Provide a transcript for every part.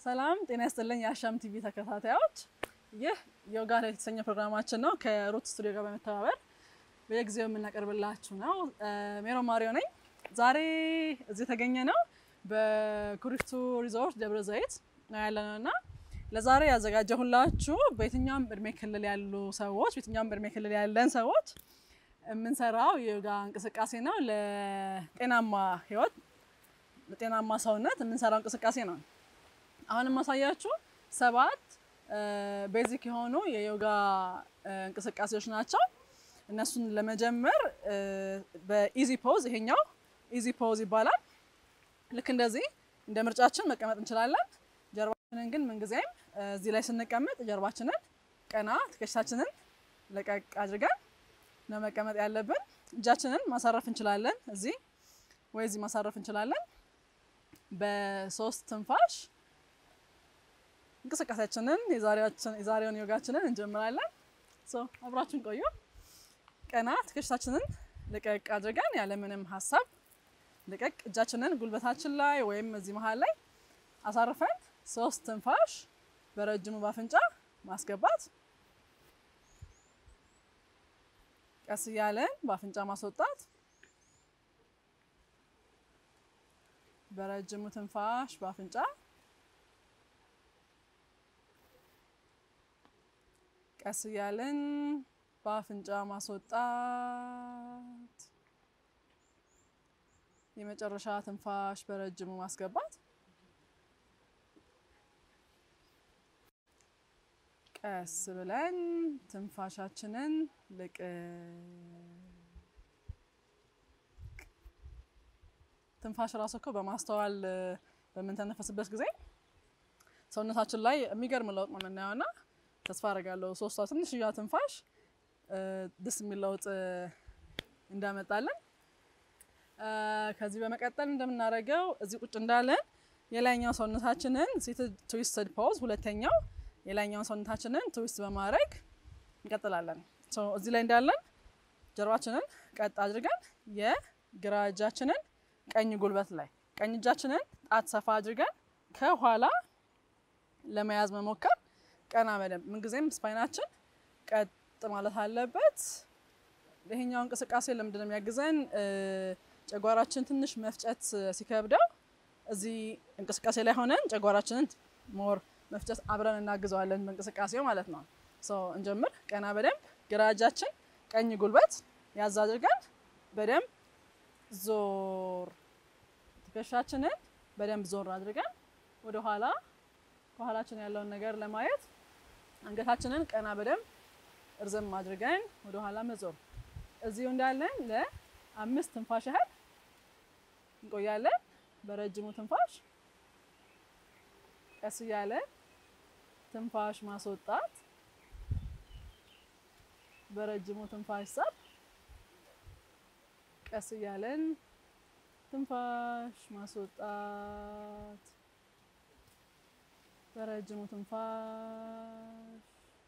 ሰላም ጤና ይስጥልኝ የአሻም ቲቪ ተከታታዮች፣ ይህ ዮጋ ላይ የተሰኘ ፕሮግራማችን ነው። ከሩት ስቱዲዮ ጋር በመተባበር በየጊዜው የምናቀርብላችሁ ነው። ሜሮን ማሪዮ ነኝ። ዛሬ እዚህ የተገኘ ነው በኩሪፍቱ ሪዞርት ደብረ ዘይት ነው ያለነው እና ለዛሬ ያዘጋጀሁላችሁ በየትኛውም እድሜ ክልል ያሉ ሰዎች በየትኛውም እድሜ ክልል ያለን ሰዎች የምንሰራው የዮጋ እንቅስቃሴ ነው። ለጤናማ ህይወት ለጤናማ ሰውነት የምንሰራው እንቅስቃሴ ነው። አሁን የማሳያችሁ ሰባት ቤዚክ የሆኑ የዮጋ እንቅስቃሴዎች ናቸው። እነሱን ለመጀመር በኢዚ ፖዝ ይሄኛው ኢዚ ፖዝ ይባላል። ልክ እንደዚህ እንደ ምርጫችን መቀመጥ እንችላለን። ጀርባችንን ግን ምንጊዜም እዚህ ላይ ስንቀመጥ ጀርባችንን ቀና፣ ትከሻችንን ለቀቅ አድርገን ነው መቀመጥ ያለብን። እጃችንን ማሳረፍ እንችላለን እዚህ ወይ እዚህ ማሳረፍ እንችላለን። በሶስት ትንፋሽ እንቅስቃሴያችንን የዛሬውን ዮጋችንን እንጀምራለን። አብራችን ቆዩ። ቀና ትከሻችንን ልቀቅ አድርገን ያለምንም ሀሳብ ልቀቅ፣ እጃችንን ጉልበታችን ላይ ወይም እዚህ መሀል ላይ አሳርፈን ሶስት ትንፋሽ በረጅሙ ባፍንጫ ማስገባት፣ ቀስ እያለን ባፍንጫ ማስወጣት፣ በረጅሙ ትንፋሽ ባፍንጫ ቀስ እያለን በአፍንጫ ማስወጣት፣ የመጨረሻ ትንፋሽ በረጅሙ ማስገባት። ቀስ ብለን ትንፋሻችንን ልቅ ትንፋሽ ራሱ እኮ በማስተዋል በምንተነፈስበት ጊዜ ሰውነታችን ላይ የሚገርም ለውጥ ነው የምናየው እና ተስፋ አደርጋለሁ ሶስቷ ትንሽዬ ትንፋሽ ደስ የሚል ለውጥ እንዳመጣለን። ከዚህ በመቀጠል እንደምናደርገው እዚህ ቁጭ እንዳለን የላይኛው ሰውነታችንን ሲትድ ትዊስትድ ፖዝ፣ ሁለተኛው የላይኛውን ሰውነታችንን ትዊስት በማድረግ እንቀጥላለን። እዚህ ላይ እንዳለን ጀርባችንን ቀጥ አድርገን የግራ እጃችንን ቀኝ ጉልበት ላይ ቀኝ እጃችንን ጣት ሰፋ አድርገን ከኋላ ለመያዝ መሞከር ቀና በደንብ ምንጊዜም ስፓይናችን ቀጥ ማለት አለበት። ይሄኛው እንቅስቃሴ ለምንድን ነው የሚያግዘን? ጨጓራችን ትንሽ መፍጨት ሲከብደው እዚህ እንቅስቃሴ ላይ ሆነን ጨጓራችንን ሞር መፍጨት አብረን እናግዘዋለን በእንቅስቃሴው ማለት ነው። እንጀምር። ቀና በደንብ ግራ እጃችን ቀኝ ጉልበት ያዝ አድርገን በደንብ ዞር፣ ትከሻችንን በደንብ ዞር አድርገን ወደኋላ ከኋላችን ያለውን ነገር ለማየት አንገታችንን ቀና በደንብ እርዘም አድርገን ወደ ኋላ መዞር። እዚሁ እንዳለን ለአምስት ትንፋሽ ያህል እንቆያለን። በረጅሙ ትንፋሽ ቀስ እያለን ትንፋሽ ማስወጣት፣ በረጅሙ ትንፋሽ ሳብ፣ ቀስ እያለን ትንፋሽ ማስወጣት በረጅሙ ትንፋሽ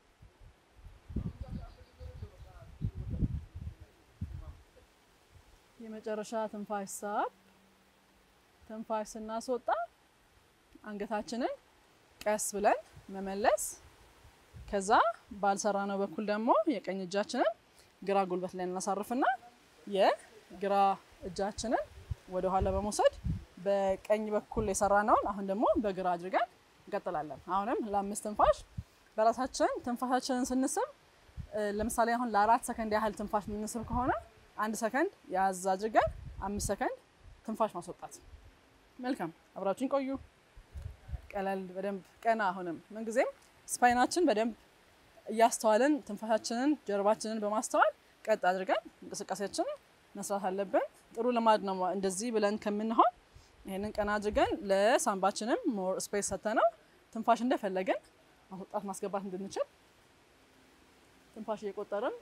የመጨረሻ ትንፋሽ ሳብ። ትንፋሽ ስናስወጣ አንገታችንን ቀስ ብለን መመለስ። ከዛ ባልሰራነው በኩል ደግሞ የቀኝ እጃችንን ግራ ጉልበት ላይ እናሳርፍና የግራ እጃችንን ወደ ኋላ በመውሰድ በቀኝ በኩል የሰራነውን አሁን ደግሞ በግራ አድርገን እንቀጥላለን። አሁንም ለአምስት ትንፋሽ በራሳችን ትንፋሻችንን ስንስብ ለምሳሌ አሁን ለአራት ሰከንድ ያህል ትንፋሽ የምንስብ ከሆነ አንድ ሰከንድ ያዝ አድርገን አምስት ሰከንድ ትንፋሽ ማስወጣት። መልካም አብራችሁን ቆዩ። ቀለል በደንብ ቀና። አሁንም ምንጊዜም ስፓይናችን በደንብ እያስተዋልን ትንፋሻችንን ጀርባችንን በማስተዋል ቀጥ አድርገን እንቅስቃሴያችንን መስራት አለብን። ጥሩ ልማድ ነው እንደዚህ ብለን ከምንሆን ይሄንን ቀና አድርገን ለሳምባችንም ሞር ስፔስ ሰተነው ትንፋሽ እንደፈለግን ማስወጣት ማስገባት እንድንችል ትንፋሽ እየቆጠርን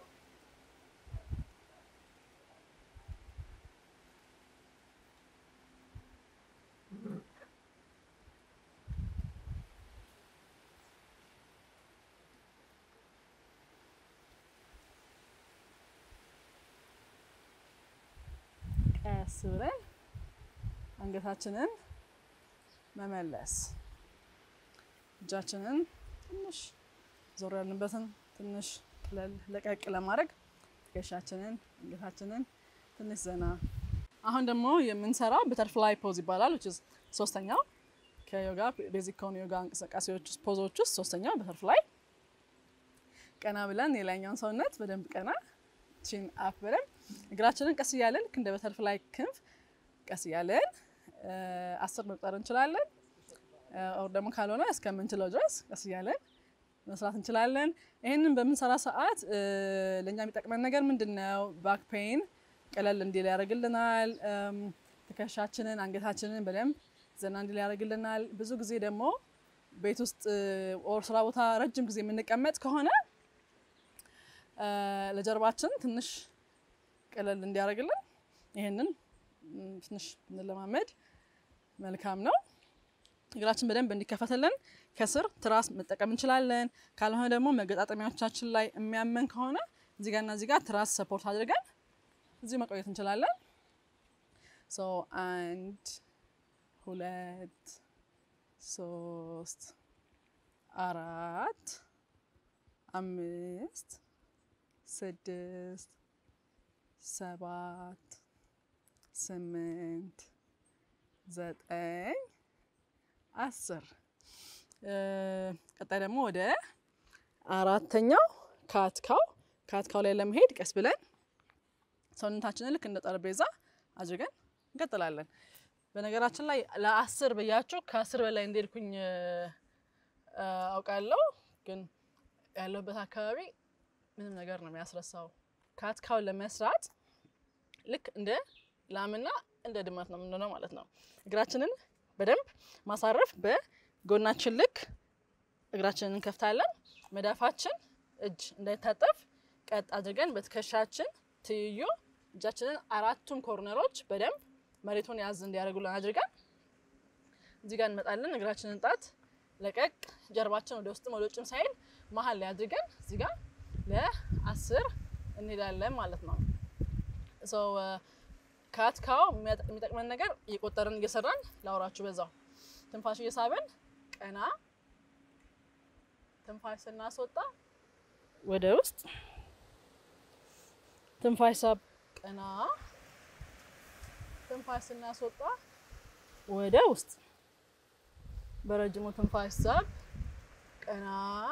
ቀስ ብለን አንገታችንን መመለስ እጃችንን ትንሽ ዞር ያልንበትን ትንሽ ቅለል ለቀቅ ለማድረግ ትከሻችንን አንገታችንን ትንሽ ዘና። አሁን ደግሞ የምንሰራው በተርፍላይ ፖዝ ይባላል። which is ሶስተኛው ከዮጋ ቤዚክ ከሆኑ ዮጋ እንቅስቃሴዎች ውስጥ ፖዞች ውስጥ ሶስተኛው በተርፍላይ ቀና ብለን የላይኛውን ሰውነት በደንብ ቀና ቺን አፕ በደንብ እግራችንን ቀስ እያለን ልክ እንደ በተርፍላይ ክንፍ ቀስ እያለን አስር መቁጠር እንችላለን። ኦር ደግሞ ካልሆነ እስከምንችለው ድረስ ቀስ እያለን መስራት እንችላለን። ይህንን በምንሰራ ሰዓት ለእኛ የሚጠቅመን ነገር ምንድን ነው? ባክ ፔን ቀለል እንዲል ያደርግልናል። ትከሻችንን፣ አንገታችንን በደንብ ዘና እንዲል ያደርግልናል። ብዙ ጊዜ ደግሞ ቤት ውስጥ ኦር ስራ ቦታ ረጅም ጊዜ የምንቀመጥ ከሆነ ለጀርባችን ትንሽ ቀለል እንዲያደርግልን ይህንን ትንሽ ብንለማመድ መልካም ነው። እግራችን በደንብ እንዲከፈትልን ከስር ትራስ መጠቀም እንችላለን። ካልሆነ ደግሞ መገጣጠሚያዎቻችን ላይ የሚያመን ከሆነ እዚህ ጋርና እዚህ ጋር ትራስ ሰፖርት አድርገን እዚህ መቆየት እንችላለን። ሶ አንድ ሁለት ሶስት አራት አምስት ስድስት ሰባት ስምንት ዘጠኝ አስር ቀጣይ ደግሞ ወደ አራተኛው ካትካው ካትካው ላይ ለመሄድ ቀስ ብለን ሰውነታችንን ልክ እንደ ጠረጴዛ አድርገን እንቀጥላለን። በነገራችን ላይ ለአስር ብያችሁ ከአስር በላይ እንደሄድኩኝ አውቃለሁ፣ ግን ያለሁበት አካባቢ ምንም ነገር ነው የሚያስረሳው። ካትካውን ለመስራት ልክ እንደ ላምና እንደ ድመት ነው የምንሆነው ማለት ነው። እግራችንን በደንብ ማሳረፍ በጎናችን ልክ እግራችንን እንከፍታለን። መዳፋችን እጅ እንዳይታጠፍ ቀጥ አድርገን በትከሻችን ትይዩ እጃችንን አራቱም ኮርነሮች በደንብ መሬቱን ያዝ እንዲያደርጉልን አድርገን እዚህ ጋር እንመጣለን። እግራችንን ጣት ለቀቅ፣ ጀርባችን ወደ ውስጥም ወደ ውጭም ሳይል መሀል ላይ አድርገን እዚህ ጋር ለአስር እንሄዳለን ማለት ነው። ሰው ካትካው የሚጠቅመን ነገር እየቆጠርን እየሰራን ላውራችሁ በዛው ትንፋሽ እየሳብን ቀና፣ ትንፋሽ ስናስወጣ ወደ ውስጥ፣ ትንፋሽ ሳብ ቀና፣ ትንፋሽ ስናስወጣ ወደ ውስጥ፣ በረጅሙ ትንፋሽ ሳብ ቀና፣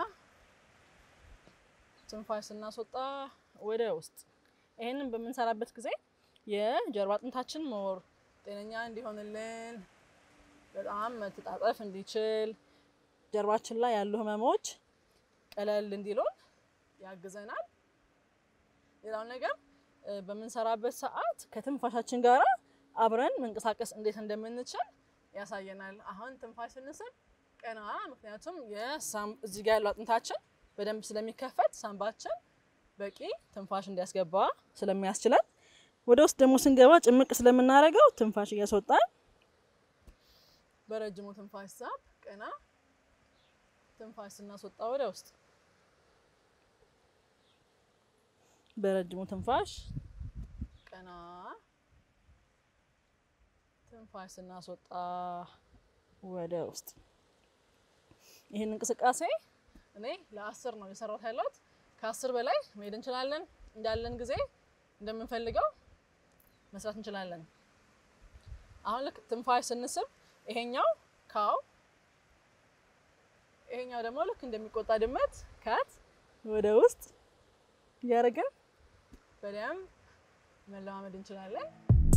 ትንፋሽ ስናስወጣ ወደ ውስጥ። ይሄንን በምንሰራበት ጊዜ የጀርባ አጥንታችን ሞር ጤነኛ እንዲሆንልን በጣም መተጣጠፍ እንዲችል ጀርባችን ላይ ያሉ ህመሞች ቀለል እንዲሉን ያግዘናል። ሌላው ነገር በምንሰራበት ሰዓት ከትንፋሻችን ጋር አብረን መንቀሳቀስ እንዴት እንደምንችል ያሳየናል። አሁን ትንፋሽ ስንስብ ቀና፣ ምክንያቱም እዚህ ጋር ያለው አጥንታችን በደንብ ስለሚከፈት ሳምባችን በቂ ትንፋሽ እንዲያስገባ ስለሚያስችለን ወደ ውስጥ ደግሞ ስንገባ ጭምቅ ስለምናደርገው ትንፋሽ እያስወጣን በረጅሙ ትንፋሽ ሳብ ቀና፣ ትንፋሽ ስናስወጣ ወደ ውስጥ በረጅሙ ትንፋሽ ቀና፣ ትንፋሽ ስናስወጣ ወደ ውስጥ። ይህን እንቅስቃሴ እኔ ለአስር ነው የሰራሁት ያለሁት። ከአስር በላይ መሄድ እንችላለን። እንዳለን ጊዜ እንደምንፈልገው መስራት እንችላለን። አሁን ልክ ትንፋሽ ስንስብ ይሄኛው ካው፣ ይሄኛው ደግሞ ልክ እንደሚቆጣ ድመት ካት ወደ ውስጥ እያደረግን በደንብ መለማመድ እንችላለን።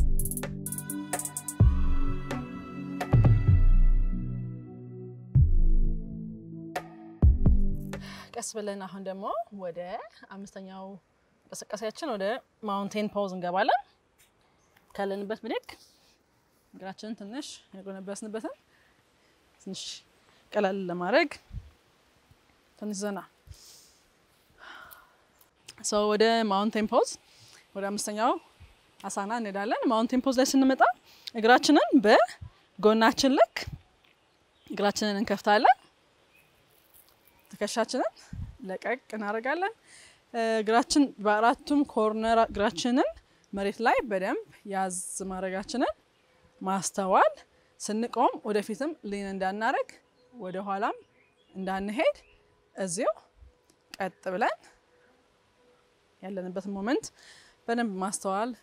ቀስ ብለን አሁን ደግሞ ወደ አምስተኛው እንቅስቃሴያችን ወደ ማውንቴን ፖዝ እንገባለን። ካለንበት ብድግ እግራችንን ትንሽ የጎነበስንበትን ትንሽ ቀለል ለማድረግ ትንሽ ዘና ሰው ወደ ማውንቴን ፖዝ ወደ አምስተኛው አሳና እንሄዳለን። ማውንቴን ፖዝ ላይ ስንመጣ እግራችንን በጎናችን ልክ እግራችንን እንከፍታለን። ትከሻችንን ለቀቅ እናደርጋለን። እግራችን በአራቱም ኮርነር እግራችንን መሬት ላይ በደንብ ያዝ ማድረጋችንን ማስተዋል፣ ስንቆም ወደፊትም ሊን እንዳናረግ ወደ ኋላም እንዳንሄድ እዚሁ ቀጥ ብለን ያለንበትን ሞመንት በደንብ ማስተዋል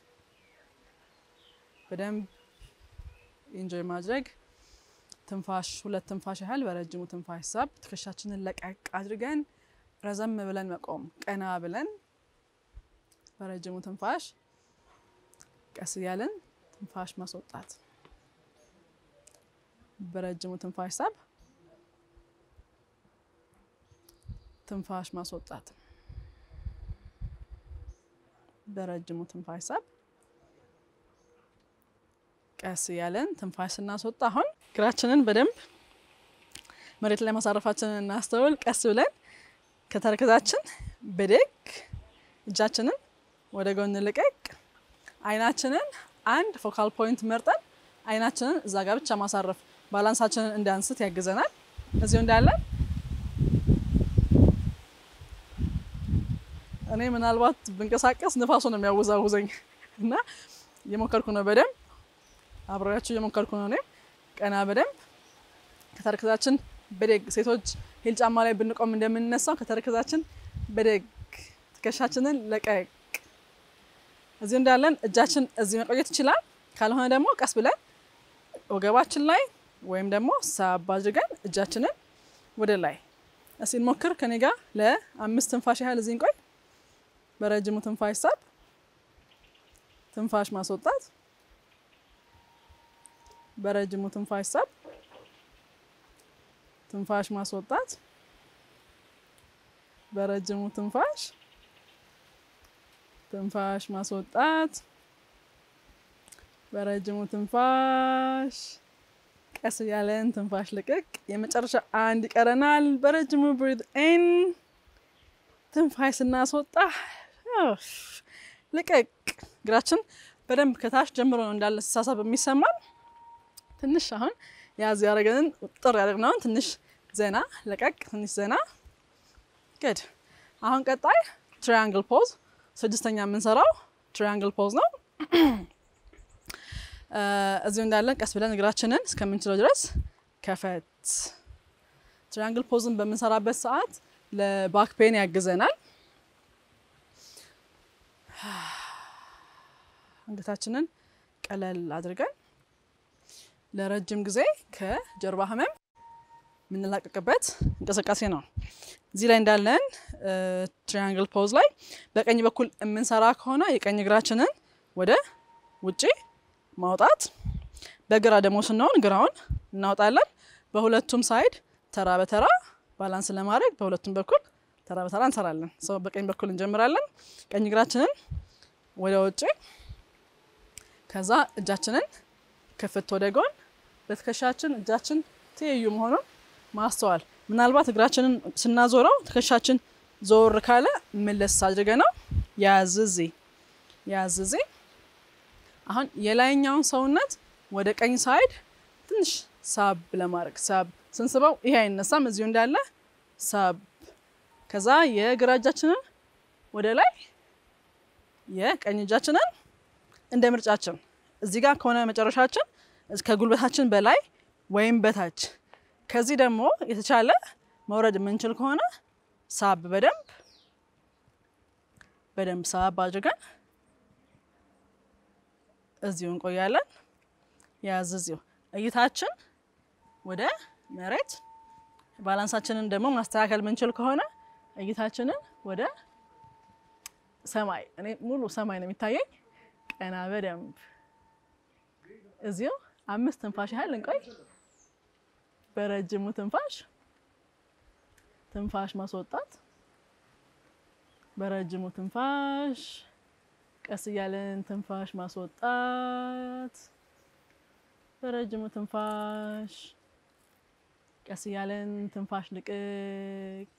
በደንብ ኢንጆይ ማድረግ ትንፋሽ ሁለት ትንፋሽ ያህል በረጅሙ ትንፋሽ ሳብ ትከሻችንን ለቀቅ አድርገን ረዘም ብለን መቆም ቀና ብለን በረጅሙ ትንፋሽ ቀስ እያለን ትንፋሽ ማስወጣት በረጅሙ ትንፋሽ ሳብ ትንፋሽ ማስወጣት በረጅሙ ትንፋሽ ሳብ ቀስ እያለን ትንፋሽ ስናስወጣ አሁን እግራችንን በደንብ መሬት ላይ ማሳረፋችንን እናስተውል። ቀስ ብለን ከተረከዛችን ብድግ፣ እጃችንን ወደ ጎን ልቀቅ፣ አይናችንን አንድ ፎካል ፖይንት መርጠን አይናችንን እዛ ጋር ብቻ ማሳረፍ ባላንሳችንን እንዳንስት ያግዘናል። እዚሁ እንዳለን እኔ ምናልባት ብንቀሳቀስ ንፋሱ ነው የሚያወዛውዘኝ እና እየሞከርኩ ነው በደንብ አብሬያችሁ እየሞከርኩ ነው። እኔም ቀና በደንብ ከተረከዛችን በደግ ሴቶች ሂል ጫማ ላይ ብንቆም እንደምንነሳው ከተረከዛችን በደግ ትከሻችንን ለቀቅ። እዚሁ እንዳለን እጃችን እዚህ መቆየት ይችላል። ካልሆነ ደግሞ ቀስ ብለን ወገባችን ላይ ወይም ደግሞ ሳብ አድርገን እጃችንን ወደ ላይ እስኪ እንሞክር። ከኔ ጋር ለአምስት ትንፋሽ ያህል እዚህ እንቆይ። በረጅሙ ትንፋሽ ሳብ፣ ትንፋሽ ማስወጣት በረጅሙ ትንፋሽ ሳብ፣ ትንፋሽ ማስወጣት፣ በረጅሙ ትንፋሽ፣ ትንፋሽ ማስወጣት፣ በረጅሙ ትንፋሽ፣ ቀስ እያለን ትንፋሽ ልቅቅ። የመጨረሻ አንድ ይቀረናል። በረጅሙ ብሪዝ ኢን፣ ትንፋሽ ስናስወጣ ልቅቅ። እግራችን በደንብ ከታች ጀምሮ ነው እንዳለ ሲሳሳብ የሚሰማን ትንሽ አሁን ያዝ ያደረገንን ጥር ያደረግነውን ትንሽ ዘና ለቀቅ፣ ትንሽ ዘና ግድ። አሁን ቀጣይ ትሪያንግል ፖዝ ስድስተኛ የምንሰራው ትሪያንግል ፖዝ ነው። እዚሁ እንዳለን ቀስ ብለን እግራችንን እስከምንችለው ድረስ ከፈት። ትሪያንግል ፖዝን በምንሰራበት ሰዓት ለባክ ፔን ያግዘናል። አንገታችንን ቀለል አድርገን ለረጅም ጊዜ ከጀርባ ህመም የምንላቀቅበት እንቅስቃሴ ነው። እዚህ ላይ እንዳለን ትሪያንግል ፖዝ ላይ በቀኝ በኩል የምንሰራ ከሆነ የቀኝ እግራችንን ወደ ውጪ ማውጣት፣ በግራ ደግሞ ስንሆን ግራውን እናውጣለን። በሁለቱም ሳይድ ተራ በተራ ባላንስ ለማድረግ በሁለቱም በኩል ተራ በተራ እንሰራለን። ሰው በቀኝ በኩል እንጀምራለን። ቀኝ እግራችንን ወደ ውጪ ከዛ እጃችንን ክፍት ወደ ጎን በትከሻችን እጃችን ትይዩ መሆኑን ማስተዋል። ምናልባት እግራችንን ስናዞረው ትከሻችን ዞር ካለ መለስ አድርገ ነው ያዝዜ ያዝዜ። አሁን የላይኛውን ሰውነት ወደ ቀኝ ሳይድ ትንሽ ሳብ ለማድረግ ሳብ ስንስበው ይሄ አይነሳም፣ እዚሁ እንዳለ ሳብ። ከዛ የግራ እጃችንን ወደ ላይ የቀኝ እጃችንን እንደ ምርጫችን እዚህ ጋር ከሆነ መጨረሻችን ከጉልበታችን በላይ ወይም በታች ከዚህ ደግሞ የተቻለ መውረድ የምንችል ከሆነ ሳብ በደንብ በደንብ ሳብ አድርገን እዚሁ እንቆያለን። ያዝ እዚሁ እይታችን ወደ መሬት ባላንሳችንን ደግሞ ማስተካከል የምንችል ከሆነ እይታችንን ወደ ሰማይ እኔ ሙሉ ሰማይ ነው የሚታየኝ። ቀና በደንብ እዚሁ አምስት ትንፋሽ ያህል እንቆይ። በረጅሙ ትንፋሽ ትንፋሽ ማስወጣት፣ በረጅሙ ትንፋሽ ቀስ እያለን ትንፋሽ ማስወጣት፣ በረጅሙ ትንፋሽ ቀስ እያለን ትንፋሽ ልቅቅ።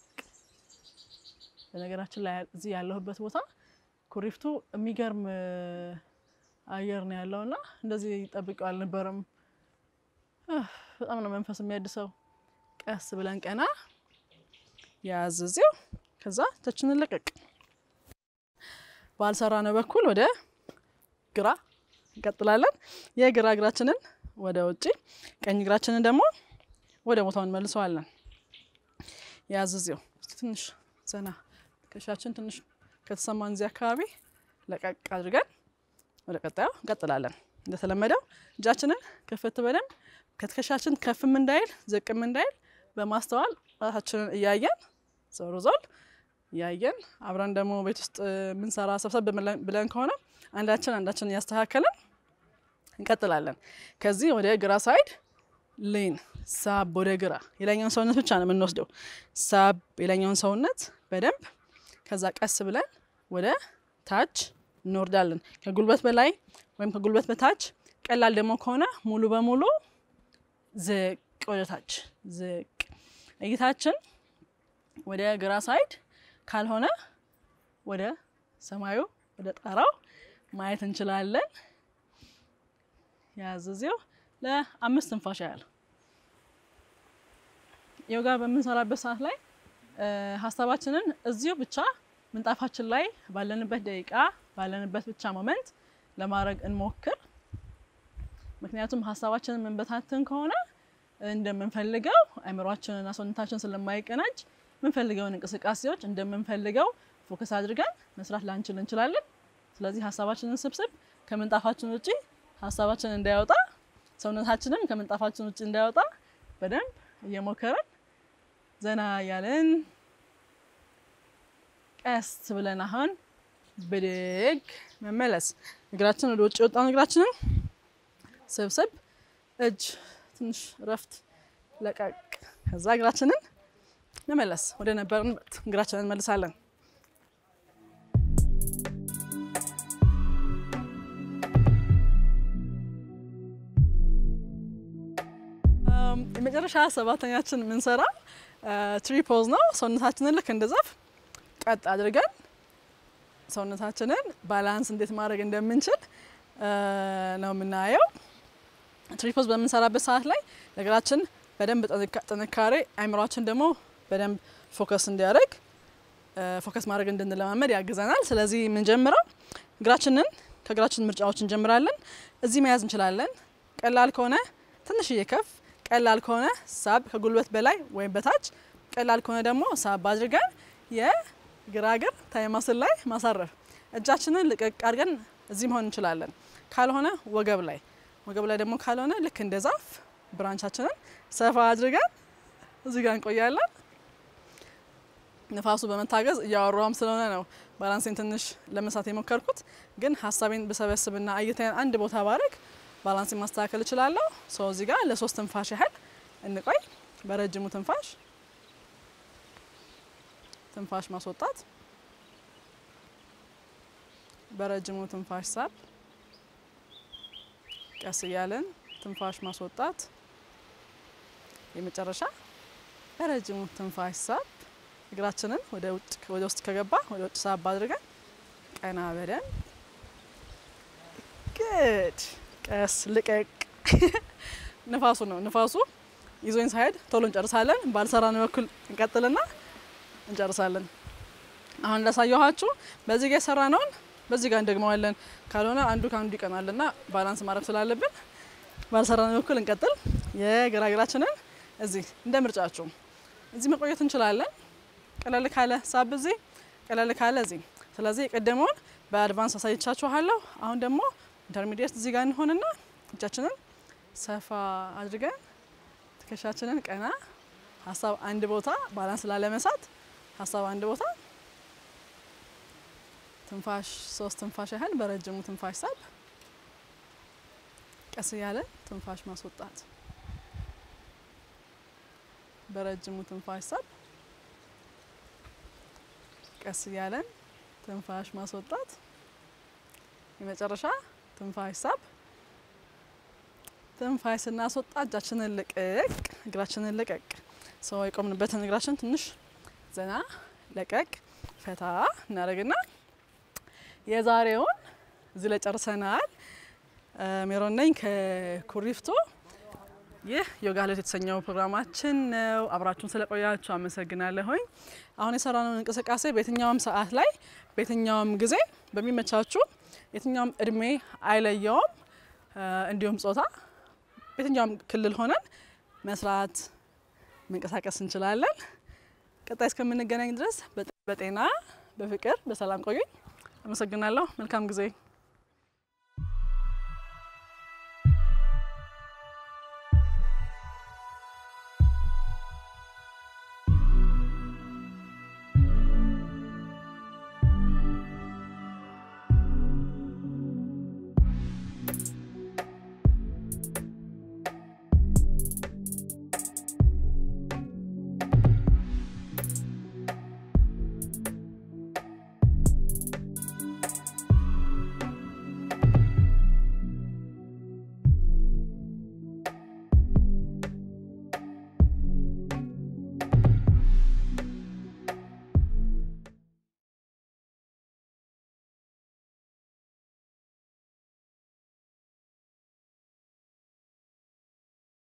በነገራችን ላይ እዚህ ያለሁበት ቦታ ኩሪፍቱ የሚገርም አየር ነው ያለው እና እንደዚህ ጠብቀው አልነበረም። በጣም ነው መንፈስ የሚያድሰው። ቀስ ብለን ቀና ያዝ እዚው፣ ከዛ እጃችንን ለቀቅ። ባልሰራ ነው በኩል ወደ ግራ እንቀጥላለን። የግራ እግራችንን ወደ ውጭ፣ ቀኝ እግራችንን ደግሞ ወደ ቦታው እንመልሰዋለን። ያዝዜው ትንሽ ዘና ትከሻችን ትንሽ ከተሰማን እዚህ አካባቢ ለቀቅ አድርገን ወደ ቀጣዩ እንቀጥላለን። እንደተለመደው እጃችንን ክፍት በደንብ ከትከሻችን ከፍም እንዳይል ዝቅም እንዳይል በማስተዋል ራሳችንን እያየን ዞር ዞር እያየን አብረን ደግሞ ቤት ውስጥ የምንሰራ ሰብሰብ ብለን ከሆነ አንዳችን አንዳችን እያስተካከልን እንቀጥላለን። ከዚህ ወደ ግራ ሳይድ ሌን ሳብ ወደ ግራ የላኛውን ሰውነት ብቻ ነው የምንወስደው። ሳብ የላኛውን ሰውነት በደንብ ከዛ ቀስ ብለን ወደ ታች እንወርዳለን። ከጉልበት በላይ ወይም ከጉልበት በታች ቀላል ደግሞ ከሆነ ሙሉ በሙሉ ዝቅ ወደ ታች ዝቅ። እይታችን ወደ ግራ ሳይድ ካልሆነ ወደ ሰማዩ ወደ ጣራው ማየት እንችላለን። ያዝዜው ለአምስት ትንፋሽ ያህል ዮጋ በምንሰራበት ሰዓት ላይ ሀሳባችንን እዚሁ ብቻ ምንጣፋችን ላይ ባለንበት ደቂቃ ባለንበት ብቻ ሞመንት ለማድረግ እንሞክር። ምክንያቱም ሀሳባችንን መንበታትን ከሆነ እንደምንፈልገው አእምሯችንና ሰውነታችን ስለማይቀናጅ የምንፈልገውን እንቅስቃሴዎች እንደምንፈልገው ፎከስ አድርገን መስራት ላንችል እንችላለን። ስለዚህ ሀሳባችንን ስብስብ ከምንጣፋችን ውጪ ሀሳባችን እንዳይወጣ ሰውነታችንም ከምንጣፋችን ውጭ እንዳይወጣ በደንብ እየሞከረን ዘና እያለን ቀስ ብለን አሁን ብድግ መመለስ። እግራችን ወደ ውጭ የወጣውን እግራችንን ስብስብ፣ እጅ ትንሽ እረፍት ለቀቅ። ከዛ እግራችንን መመለስ ወደ ነበርንበት እግራችንን እንመልሳለን። የመጨረሻ ሰባተኛችን የምንሰራው ትሪ ፖዝ ነው። ሰውነታችንን ልክ እንደ ዛፍ ቀጥ አድርገን ሰውነታችንን ባላንስ እንዴት ማድረግ እንደምንችል ነው የምናየው። ትሪ ፖዝ በምንሰራበት ሰዓት ላይ እግራችን በደንብ ጥንካሬ፣ አይምሯችን ደግሞ በደንብ ፎከስ እንዲያደርግ ፎከስ ማድረግ እንድንለማመድ ያግዘናል። ስለዚህ የምንጀምረው እግራችንን ከእግራችን ምርጫዎች እንጀምራለን። እዚህ መያዝ እንችላለን። ቀላል ከሆነ ትንሽዬ ከፍ ቀላል ከሆነ ሳብ ከጉልበት በላይ ወይም በታች፣ ቀላል ከሆነ ደግሞ ሳብ አድርገን የግራ እግር ታይማስል ላይ ማሳረፍ። እጃችንን ልቅቅ አድርገን እዚህ መሆን እንችላለን። ካልሆነ ወገብ ላይ ወገብ ላይ ደግሞ ካልሆነ ልክ እንደ ዛፍ ብራንቻችንን ሰፋ አድርገን እዚህ ጋር እንቆያለን። ንፋሱ በመታገዝ እያወራም ስለሆነ ነው ባላንሴን ትንሽ ለመሳት የሞከርኩት። ግን ሀሳቤን ብሰበስብና እይታዬን አንድ ቦታ ባረግ ባላንሴን ማስተካከል እችላለሁ። ሰው እዚህ ጋር ለሶስት ትንፋሽ ያህል እንቆይ። በረጅሙ ትንፋሽ ትንፋሽ ማስወጣት፣ በረጅሙ ትንፋሽ ሳብ፣ ቀስ እያለን ትንፋሽ ማስወጣት፣ የመጨረሻ በረጅሙ ትንፋሽ ሳብ። እግራችንን ወደ ውጭ ወደ ውስጥ ከገባ ወደ ውጭ ሳብ አድርገን ቀና በደን ግድ ቀስ ልቀቅ። ንፋሱ ነው ንፋሱ ይዞኝ ሳይሄድ ቶሎ እንጨርሳለን። ባልሰራን በኩል እንቀጥልና እንጨርሳለን። አሁን እንዳሳየኋችሁ በዚህ ጋር የሰራ ነውን በዚህ ጋር እንደግመዋለን። ካልሆነ አንዱ ከአንዱ ይቀናልና ባላንስ ማድረግ ስላለብን ባልሰራን በኩል እንቀጥል። የግራ እግራችንን እዚህ እንደ ምርጫችሁ እዚህ መቆየት እንችላለን። ቀለል ካለ ሳብ እዚህ፣ ቀለል ካለ እዚህ። ስለዚህ የቀደመውን በአድቫንስ አሳይቻችኋለሁ። አሁን ደግሞ ኢንተርሚዲየት እዚህ ጋር እንሆንና እጃችንን ሰፋ አድርገን ትከሻችንን ቀና፣ ሀሳብ አንድ ቦታ ባላንስ ላለመሳት ሀሳብ አንድ ቦታ፣ ትንፋሽ ሶስት ትንፋሽ ያህል በረጅሙ ትንፋሽ ሳብ፣ ቀስ እያለን ትንፋሽ ማስወጣት፣ በረጅሙ ትንፋሽ ሳብ፣ ቀስ እያለን ትንፋሽ ማስወጣት፣ የመጨረሻ ትንፋሽ ሳብ። ትንፋሽ ስናስወጣ እጃችንን ልቅቅ፣ እግራችንን ልቀቅ። ሰው የቆምንበትን እግራችን ትንሽ ዘና ለቀቅ ፈታ እናደርግና የዛሬውን እዚህ ላይ ጨርሰናል። ሜሮን ነኝ ከኩሪፍቱ። ይህ ዮጋ ህይወት የተሰኘው ፕሮግራማችን ነው። አብራችሁን ስለቆያችሁ አመሰግናለሁኝ። አሁን የሰራነውን እንቅስቃሴ በየትኛውም ሰዓት ላይ በየትኛውም ጊዜ በሚመቻችሁ የትኛውም እድሜ አይለየውም፣ እንዲሁም ጾታ በየትኛውም ክልል ሆነን መስራት መንቀሳቀስ እንችላለን። ቀጣይ እስከምንገናኝ ድረስ በጤና በፍቅር በሰላም ቆዩኝ። አመሰግናለሁ። መልካም ጊዜ